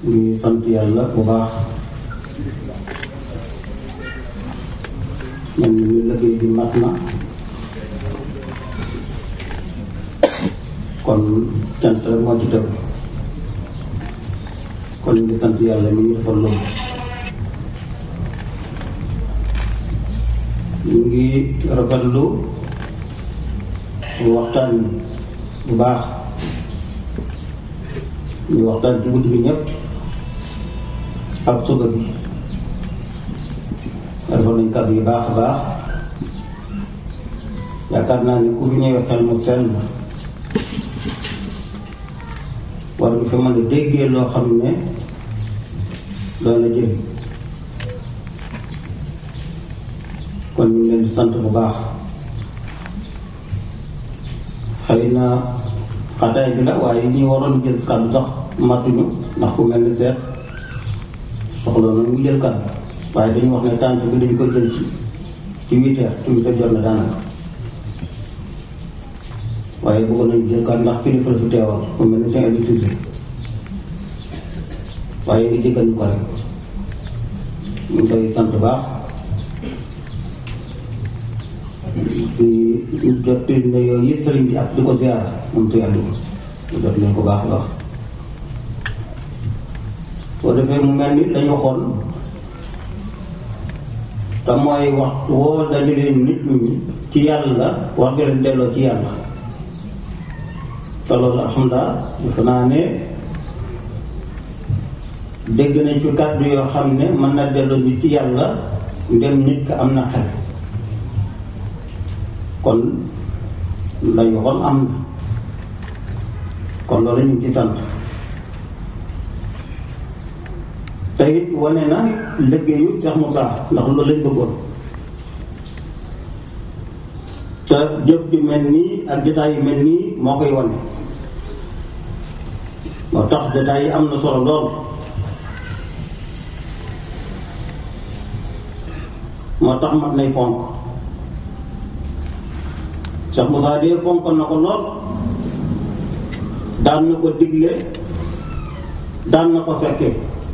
ngi sant yàlla bu baax ñun ñu liggéey bi mat na kon cant rek moo ci tegu kon ñu ngi sant yàlla mi ngi defal loolu ñu ngi rafetlu waxtaan bi bu baax ñu waxtaan ci guddi gi ñëpp ak suba bi rafet nañ kàddu yu baax a baax yaakaar naa ni ku fi ñëwee xel mu sell war nga fi mën a déggee loo xam ne doon na jëriñ kon ñu ngi leen di sant bu baax xëy na xataay bi la waaye ñi waroon jël kàddu sax matuñu ndax ku mel ni seet soxla na mu jël kàddu waaye dañu wax ne tànt bi dañ ko jël ci ci huit heures ci huit heures jot na daanaka waaye bëggoon nañu jël kàddu ndax kilifa la fi teewal ku mel ni seen électricité waaye ngi jéggal ñu ko rek ñu ngi koy sant baax di jot ne yooyu yëpp sëriñ bi ak di ko ziara moom tu yàlla mu jot leen ko baax a baax soo defee mu mel ni lañ waxoon te mooy waxtu woo dajalee nit ñi ci yàlla wax nga leen delloo ci yàlla te loolu alhamdulilah defe naa ne dégg nañ fi kàddu yoo xam ne mën na delloo nit ci yàlla ndem nit ka am na xel kon lañ waxoon am na kon loolu ñu ngi ci sant te it wane na liggéeyu Cheikh Moussa ndax loolu lañ bëggoon te jëf ju mel nii ak jotaay yu mel nii moo koy wane moo tax jotaay yi am na solo lool moo tax mat nay fonk Cheikh Moussa de fonkoon na ko lool daan na ko digle daan na ko fekkee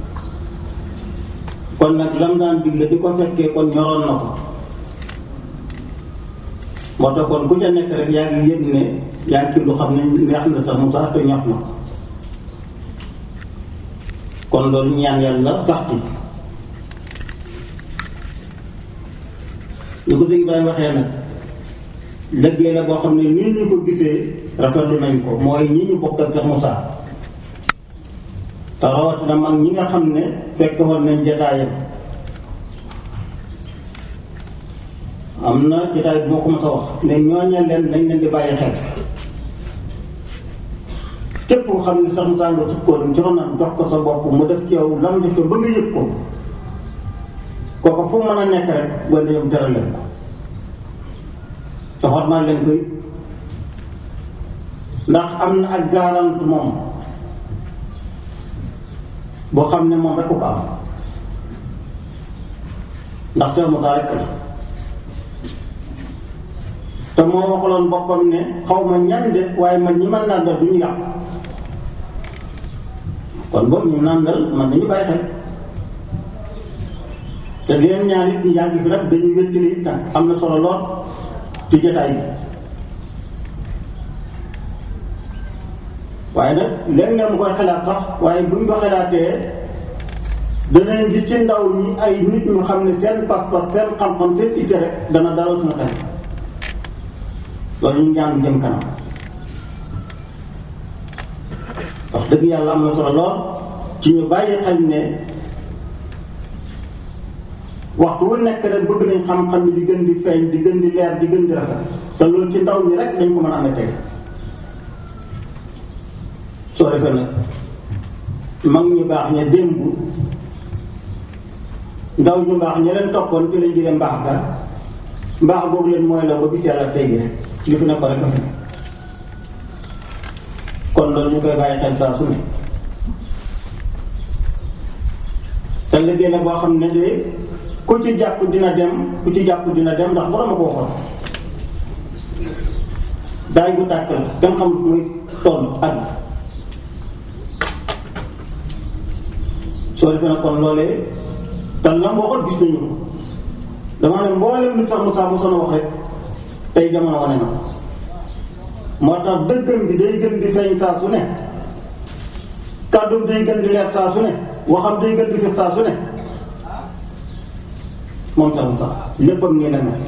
kon nag lam daan digle di ko fekkee kon ñoroon na ko moo tax kon ku ca nekk rek yaa ngi yëg ne yaa ngi ci lu xam ne neex na Cheikh Moussa te ñor na ko kon loolu ñaan yàlla sax ci ñu ko sëñ Ibrahima waxee nag liggéey la boo xam ne nii ñu ko gisee rafetlu nañ ko mooy ñi ñu bokkal Cheikh Moussa te rawatina mag ñi nga xam ne fekk woon nañ jataayam am na jataay bu ma ko mës a wax ne ñooña leen nañ leen di bàyyi xel képp ko xam ne Cheikh Moussa nga sukkoon ci ronam jox ko sa bopp mu def ci yow lam def ko ba nga yëg ko kooku fu mën a nekk rek wala yow teral leen ko te xormaal leen koy ndax am na ak garant moom boo xam ne moom rek ko am ndax Cheikh Moussa rek la te moo waxaloon boppam ne xaw ma ñan de waaye man ñi man nàndal du ñu yàq kon boobu ñu nàndal man nañu bàyyi xel te leen ñaar it ñu yàgg fi rek dañuy wéttali it am na solo lool ci jotaay bi waaye nag léeg-léeg mu koy xalaat sax waaye buñ ko xalaatee danañ gis ci ndaw ñi ay nit ñu xam ne seen pas-pas seen xam-xam seen itte rek dana dalal suñu xel loolu ñu ñaan jëm kanam wax dëgg yàlla am na solo lool ci ñu bàyyi xel ne waxtu wu nekk rek bëgg nañ xam-xam yi di gën di feeñ di gën di leer di gën di rafet te loolu ci ndaw ñi rek dañ ko mën a amee tey soo defee nag mag ñu baax ña démb ndaw ñu baax ña leen toppoon ci lañ jëlee mbaax ga mbaax boobu leen mooy la ba bis yàlla tey gi rek ci li fi nekk rek a fi ne kon loolu ñu koy bàyyi xel saa su ne te liggéey la boo xam ne de ku ci jàpp dina dem ku ci jàpp dina dem ndax borom a ko waxoon daay bu tàkk la kenn xamut muy toll ak soo defee nag kon loolee te lam waxoon gis nañu ko dama ne mboolem li sax Moussa mosoon a wax rek tey jamono wane na moo tax dëggam bi day gën di feeñ saa su ne kàddum day gën di leer saa su ne waxam day gën di fi saa su ne moom sax Moussa léppam nii la mel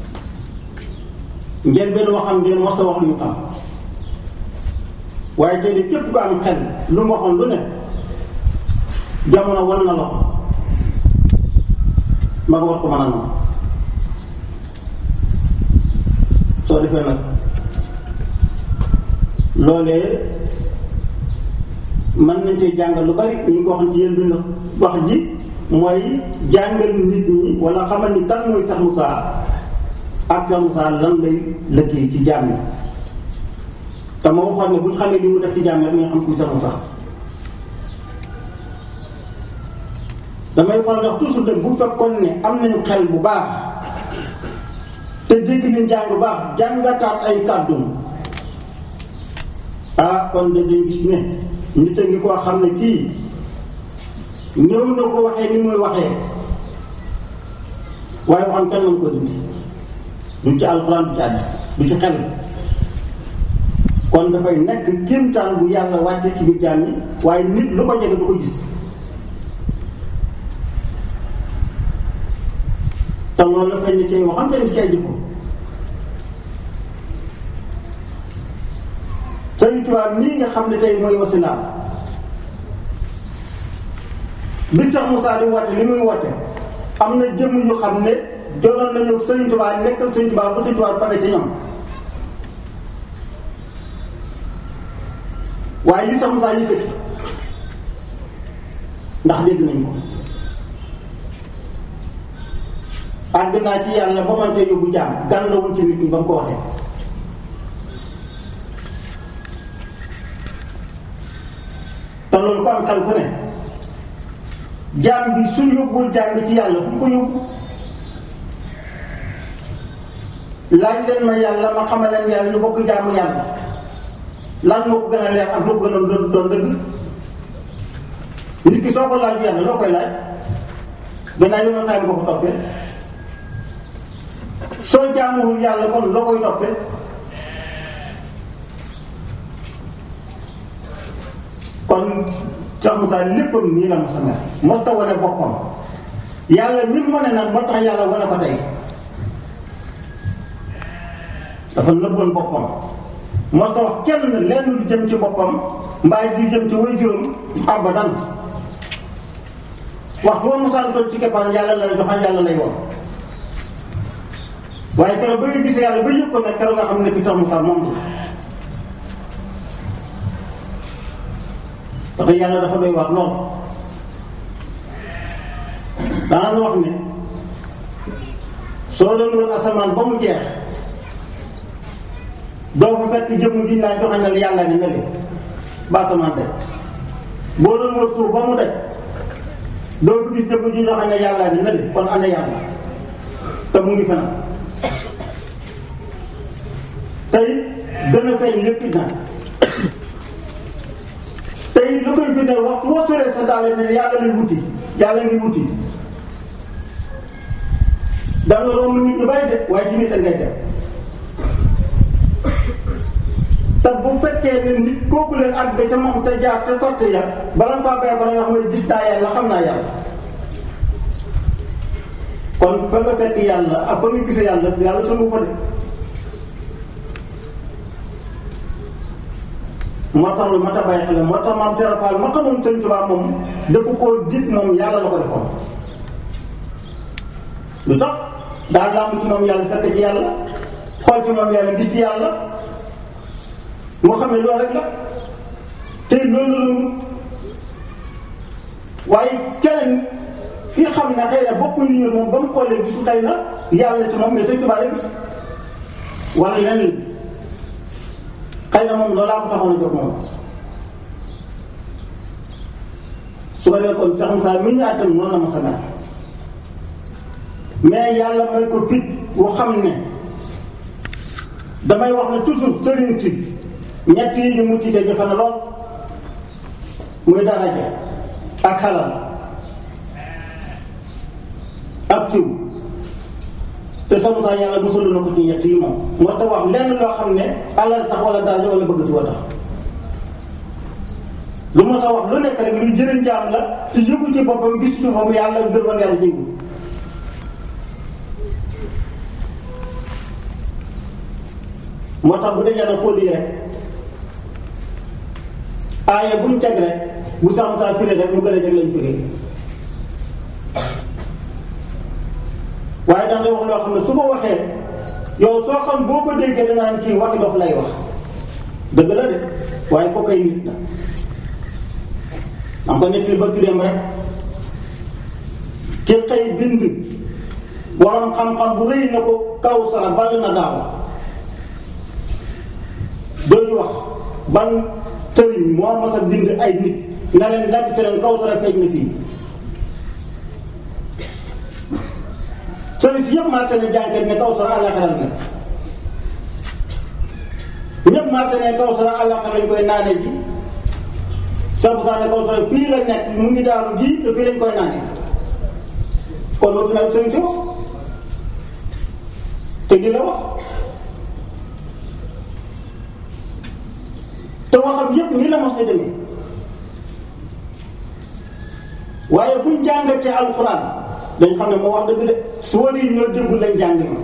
ngeen benn waxam ngeen mos a wax lu ñu xam waaye tey de képp ko am xel lu mu waxoon lu ne jamono wan na la ko ma war ko mën a noonu soo defee nag loolee mën nañ cee jàngal lu bari ñu ngi ko waxoon ci yéen bi wax ji mooy jàngal nit ñi wala xamal ni kan mooy sax Moussa ak sax Moussa lan lay liggéey ci jaam yi te ma waxoon ne bu ñu xamee li mu def ci jaam yi rek ñu xam kuy sax Moussa damay faral di wax toujours de bu fekkoon ne am nañu xel bu baax te dégg nañ jàng bu baax jàngataat ay kàddum ah kon de dañ gis ne nit a ngi koo xam ne kii ñëw na ko waxee ni muy waxee waaye waxam kenn mën ko dindi du ci alxuraan du ci àddis du ci xel kon dafay nekk kéemtaan bu yàlla wàcce ci biir jaam yi waaye nit lu ko jege du ko gis te loolu la feeñ ci ay waxam feeñ ci ay jëfam Sëriñ Tuubaa nii nga xam ne tey mooy wasilaam bi Cheikh Moussa di woote li muy woote am na jëmm yu xam ne jonoon nañu Sëriñ Tuubaa nekkal Sëriñ Tuubaa ba Sëriñ Tuubaa pare ci ñoom waaye li Cheikh Moussa yëkkati ndax dégg nañ ko àgg naa ci yàlla ba man tey yóbbu jaam gan la woon ci nit ñi ba mu ko waxee te loolu ko am xel ku ne jaam bi suñ yóbbul jaam bi ci yàlla fu mu ko yóbbu laaj leen ma yàlla ma xamal leen yàlla ñu bokk jaamu yàlla lan moo ko gën a leer ak lu ko gën a doon doon dëgg nit ki soo ko laaj yàlla loo koy laaj gannaaw yow xaay ko ko toppee soo jaamuwul yàlla kon loo koy toppee kon Cheikh Moussa léppam nii la mos a mel moo tax wane boppam yàlla mi mu wane nag moo tax yàlla wane ko tey dafa nëbboon boppam moo tax wax kenn lenn lu jëm ci boppam mbaay du jëm ci way juróom abadan waxtu woon Moussa toog ci keppaaram yàlla la joxal yàlla lay woon waaye keroog ba nga gisee yàlla ba yëg ko nag keroog nga xam ne ki Cheikh Moussa moom la parce que yàlla dafa doy wax lool daanaka wax ne soo doon wër asamaan ba mu jeex doo fa fekk jëmm ji naa joxe na la yàlla ngi nële ba asamaan daj boo doon wër suuf ba mu daj doo fi gis jëmm ji joxe ne yàlla ngi nële kon ana yàlla te mu ngi feneen tey gën a feeñ lépp nag tey lu koy fi ne wax moo soree sa daal ne yàlla lay wuti yàlla ngi wuti da nga romb nit ñu bari de waaye ci nit a ngay dem te bu fekkee ne nit kooku leen àgg ca moom te jaar te sotti ya bala nga faa bay bala nga xam ne gis naa yàlla xam naa yàlla kon fa nga fekk yàlla ak fa nga gisee yàlla yàlla sumu fa de moo tax lu mat a bàyyi xel moo tax maam Serap Fall ma xamoon Sëñ Tuubaa moom dafa koo dit moom yàlla la ko defoon lu tax daa làmb ci moom yàlla fekk ci yàlla xool ci moom yàlla gis ci yàlla moo xam ne loolu rek la te loolu la waaye keneen ki xam ne xëy na bopp ñu moom ba mu xoolee gisu xëy na yàlla ci moom mais Sëñ Tuubaa la gis wala yeneen la gis xëy na moom loolaa ko taxoon a jóg moom su ko defee kon Cheikh Moussa mi ñu àttam noonu la ma sa mel mais yàlla may ko fit wu xam ne damay wax ne toujours sëriñ si ñett yi ñu mucc te jafe na lool muy daraja ak xalal ak siw te sama saa yàlla musalu na ko ci ñett yi moom moo tax wax lenn loo xam ne alal tax wala daal wala bëgg si wa tax lu ma sa wax lu nekk rek luy jëriñ jaam la te yëgu ci boppam gis ci boppam yàlla gërëmal yàlla jéngu moo tax bu dajee na fóot yi rek aaya buñ teg rek bu sam saa firi rek mu gën a jeg lañ firi waaye dax lay wax loo xam ne su ko waxee yow soo xam boo ko déggee da nga naan kii waxi dof lay wax dëgg la de waaye ko koy nit la danga ko nett li barki dem rek ki xëy bind borom xam-xam bu rëy na ko kaw sara ball na daaw dooñu wax ban tëriñ moo mas a bind ay nit nga leen laaj te leen kaw sara feeñ na fii sëriñ si yëpp maa ne jànkat ne kaw sara àllaxira la ñëpp maa ne kaw sara àllaxira lañ koy naane ji sabu saa ne kaw sara fii la nekk mu ngi daaru ji te fii lañ koy naane kon loolu nag sëriñ si wax te di la wax te waxam yépp nii la mos a demee waaye buñ jàngatee alxuraan dañ xam ne moo wax dëgg de soo dee ñoo déggul lañ jàng ma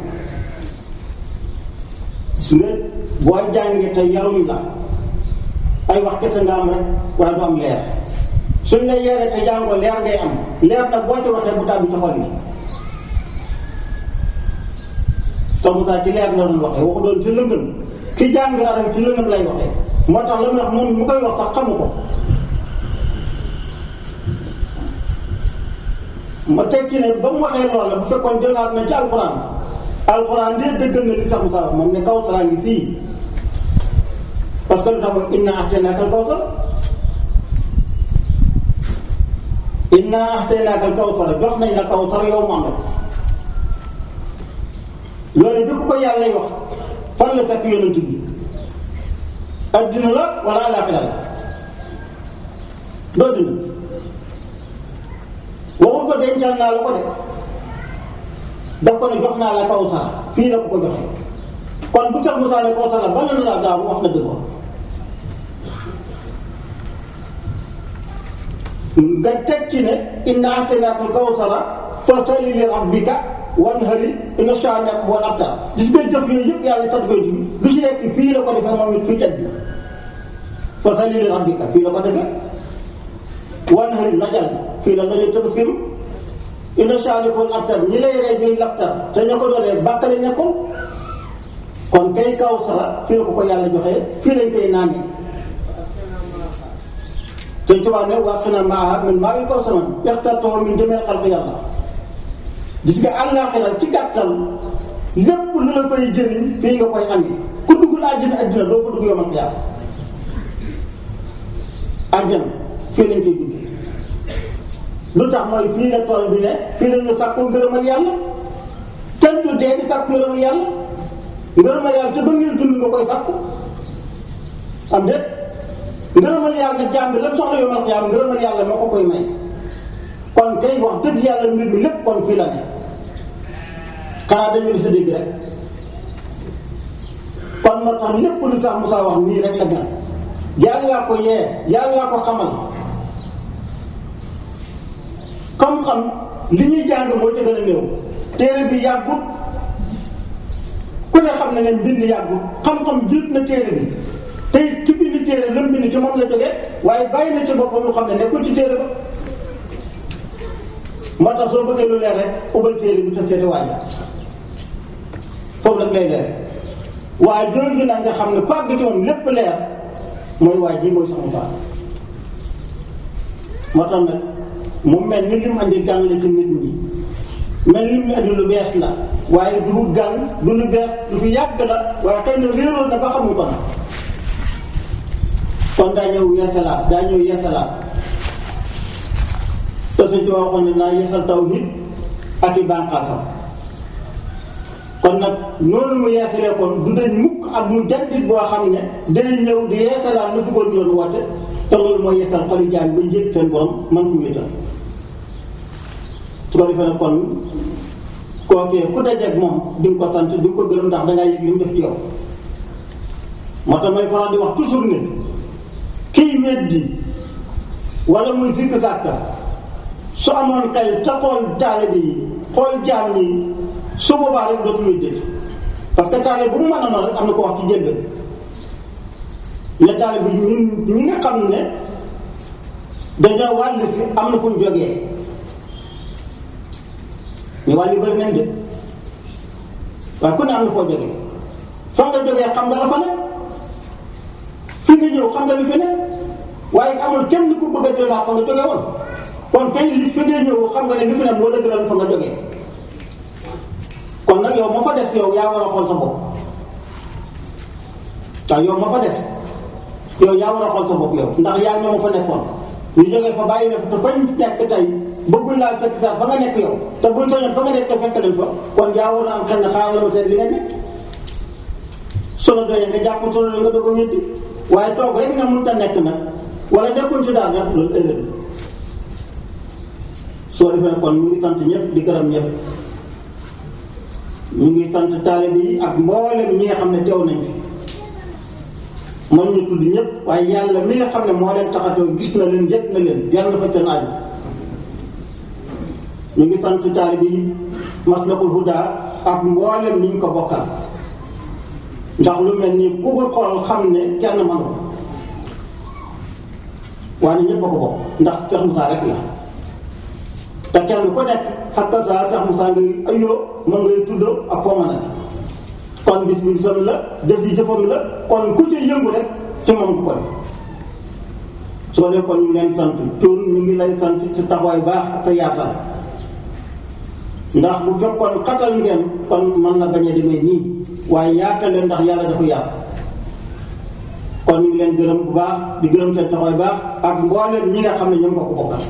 su nga boo jàngee te yaruñ la ay wax kese nga am rek waaye du am leer suñ la yeeree te jàngoo leer ngay am leer nag boo ci waxee bu tàbbi ci xol yi te mu tax ci leer la doon waxee waxu doon ci lëndëm ki jàng arab ci lëndëm lay waxee moo tax la muy wax moom mu koy wax sax xamu ko ma tekki ne ba mu waxee loola bu fekkoon jëlaat na ci alxuraan alxuraan dee dëggal na li sax mu wax moom ne kawsara ngi fii parce que lu tax mooy inna ahtaynaaka al-kawsar inna ahtaynaaka al-kawsar jox nañ la kawsar yow Muhammad loolu bi ku ko yàlla wax fan la fekk yonent bi addina la wala àllaaxira la doo dina waxul ko dencal naa la ko de daf ko ne jox naa la kawsar fii la ko ko joxe kon bu sax Musaa ne kawsar la bala na laa gaaw wax na dëgg wax nga teg ci ne inna a'taynaaka al-kawsara fasalli li rabbika wanhar inna shaani'aka huwal abtar gis nga jëf yooyu yëpp yàlla sant koy ci lu ci nekk fii la ko defee moom it fii ci àddina fasalli li rabbika fii la ko defee wanhar lajal fii la lajal tabaski inna shaani'aka huwal abtar ñi lay rey ñuy labtar te ña ko doonee bàkk lañ nekkoon kon kay kawsara fii la ko ko yàlla joxee fii lañ koy naanee. te tubaab ne wasqinaa ma'ahaa min maa'in kawsarin yaxtartuhu min jamiil xalqi yàlla gis nga àllaaxira ci gàttal lépp lu la fay jëriñ fii nga koy amee ku dugg la àjjana àddina doo fa dugg yomal xiyaam àjjana fii lañ koy duggee lu tax mooy fii la tool bi ne fii la ñu sàkkoo ngërëmal yàlla kenn du dee di sàkku ngërëmal yàlla ngërëmal yàlla te ba ngay dund nga koy sàkku am déet ngërëmal yàlla jaam bi lépp soxla yomal xiyaam ngërëmal yàlla moo ko koy may kon kay wax dëgg yàlla mbir mi lépp kon fii la ne xanaa dañu di sa dégg rek kon moo tax lépp lu sax Moussa wax nii rek la mel yàllaa ko yee yàllaa ko xamal xam-xam li ñuy jàng moo ca gën a néew téere bi yàggut ku ne xam ne ne mbind yàggut xam-xam jiit na téere bi tey ki bind téere lëm bind ci moom la jógee waaye bàyyi na ci boppam lu xam ne nekkul ci téere ba moo tax soo bëggee lu leer rek ubbal téere bi te seeti waaja foofu rek lay leer waaye jooju nag nga xam ne ku àgg ci moom lépp leer mooy waaj yi mooy sax mu taal moo tax nag mu mel ni li mu andi gan la ci nit ñi mel ni mu andi lu bees la waaye du gan du lu bees du fi yàgg la waaye xëy na réeroon na ba xamuñ ko nag kon daa ñëw yeesalaat daa ñëw yeesalaat te suñ ci waxoon ne naa yeesal tawhid ak i bànqaasam kon nag noonu mu yeesalee kon du dañ mukk ak mu jaddit boo xam ne day ñëw di yeesalaat lu fi ko doon woote te loolu mooy yeesal xoli jaam ba njëkk seen borom man ko wéetal su ko defee nag kon kookee ku dajeeg moom di nga ko sant di nga ko gërëm ndax dangaa yëg li mu def ci yow moo tax may faral di wax toujours ne kii weddi wala muy sikk sàkka su amoon kay te xool taalibe yi xool jaam yi su boobaa rek dootu muy dëkk parce que taalibe bu mu mën a noonu rek am na ko wax ci jënd ne taalibe bi ñun ñi nga xam ne dañoo wàll si am na fu ñu jógee ñu wàll yu bëri nañ de waaye ku ne am na foo jógee fa nga jógee xam nga la fa ne fi nga ñëw xam nga li fi ne waaye amul kenn ku bëgg a jëlaat fa nga jógee woon kon tey li fi nga ñëw xam nga ne li fi ne moo dëgëral fa nga jógee kon nag yow ma fa des yow yaa war a xool sa bopp waaw yow ma fa des yow yaa war a xool sa bopp yow ndax yaa ñoo ma fa nekkoon ñu jógee fa bàyyi na fa te fañ nekk tey bëggul laa fekk sax fa nga nekk yow te buñ soñoon fa nga nekk te fekk leen fa kon yaa war a am xel ne xaaral la ma seet li nga nekk su la doyee nga jàpp su la nga doog a wéddi waaye toog rek nga mënut a nekk nag wala nekkuñ ci daal nag loolu ëllëg soo defee kon ñu ngi sant ñëpp di gërëm ñëpp ñu ngi sant taalibe yi ak mboolem ñi nga xam ne teew nañ fi mën ñu tudd ñëpp waaye yàlla mi nga xam ne moo leen taxatoo gis na leen yëg na leen yàlla dafa seen aju ñu ngi sant taalibe yi maslakul huda ak mboolem ni ñu ko bokkal ndax lu mel nii ku ko xool xam ne kenn mënu ko waaye ñëpp a ko bokk ndax Cheikh Moussa rek la te kenn ku nekk xakka saa Cheikh Moussa ngay ayoo mën ngay tuddoo ak foo mën a ne kon bis bi bisam la def di jëfam la kon ku ci yëngu rek ci moom du ko def soo dee kon ñu leen sant tuun ñu ngi lay sant ci taxawaay baax ak sa yaatal ndax bu fekkoon xatal ngeen kon mën na bañ a demee nii waaye yaatal leen ndax yàlla dafa yaatu kon ñu ngi leen gërëm bu baax di gërëm seen taxawaay baax ak mboolem ñi nga xam ne ñoom ko ko bokkal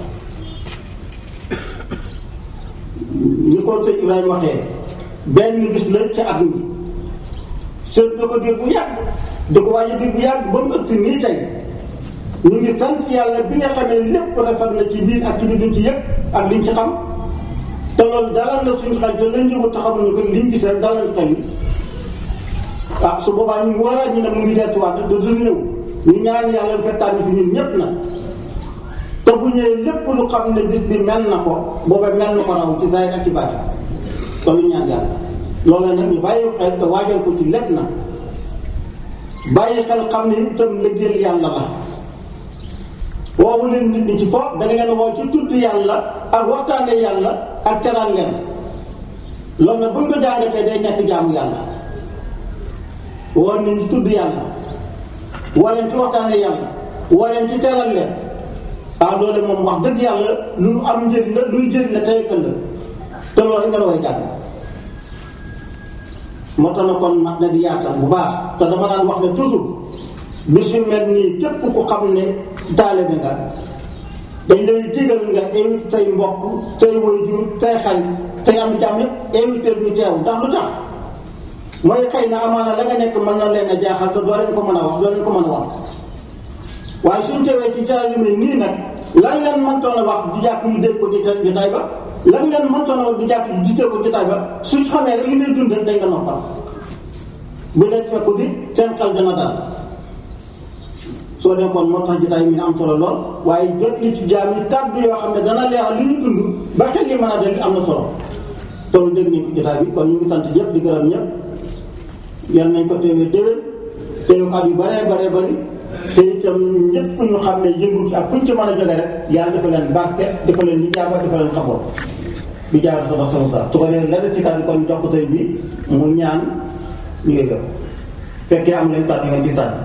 ñi ko sëñ Ibrahima waxee benn bis la ci at mi sëñ da ko diir bu yàgg da ko waaye diir bu yàgg ba mu ëgg si nii tey ñu ngi sant yàlla bi nga xamee lépp rafet na ci biir ak ci biir luñ ci yëpp ak liñ ci xam te loolu dalal na suñu xel te lañ yëngu taxamuñu ko liñ gis rek dalal ci xel yi ah su boobaa ñu war a ñu ne mu ngi dellusiwaat te du ñëw ñu ñaan yàlla fekkaat ñu fi ñun ñëpp na te bu ñëwee lépp lu xam ne bis bi mel na ko booba mel na ko raw ci saa ak ci baati kon ñu ñaan yàlla loolu nag ñu bàyyi xel te waajal ko ci lépp na bàyyi xel xam ne itam liggéeyal yàlla la woowu leen nit ñi ci foofu da nga leen woo ci tudd yàlla ak waxtaane yàlla ak teral leen loolu nag buñ ko jàngatee day nekk jaamu yàlla woo nit ñi tudd yàlla woo leen ci waxtaane yàlla woo leen ci teral leen ah loolu moom wax dëgg yàlla lu am njëriñ la luy jëriñ la tey ëllëg te loolu rek nga la way jàng moo tax na kon mat na di yaatal bu baax te dama daan wax ne toujours bis yu mel nii képp ku xam ne taalibe nga dañ lay digal nga invité say mbokk say waajur say xarit say am jàmm yëpp invité ñu teew ndax lu tax mooy xëy na amaana la nga nekk mën na leen a jaaxal te doo leen ko mën a wax doo leen ko mën a wax waaye suñ teewee ci caral yu mel nii nag lan leen mëntoon a wax du jàkk ñu dégg ko jotaay ba lan leen mëntoon a wax du jàkk ñu jiite ko jotaay ba suñ xamee rek li ngay dund rek dañ nga noppal bu leen fekk di seen xel dana dal soo dee kon moo tax jotaay mi am solo lool waaye jot li ci jaam yi kàddu yoo xam ne dana leeral li ñu dund ba xel li mën a del am na solo toolu dégg nañ ko jotaay bi kon ñu ngi sant ñëpp di gërëm ñëpp yal nañ ko teewee déwén teew at yu baree baree bari te itam ñëpp ñu xam ne yëngu ci ak fu ñu ci mën a jóge rek yàlla dafa leen barke dafa leen lijaaba dafa leen xaboon bi jaar sa sa sa su ko dee la ci kàddu kon jox ko tey bi mu ñaan ñu yëgal fekkee am leen kàddu yi nga ci tànn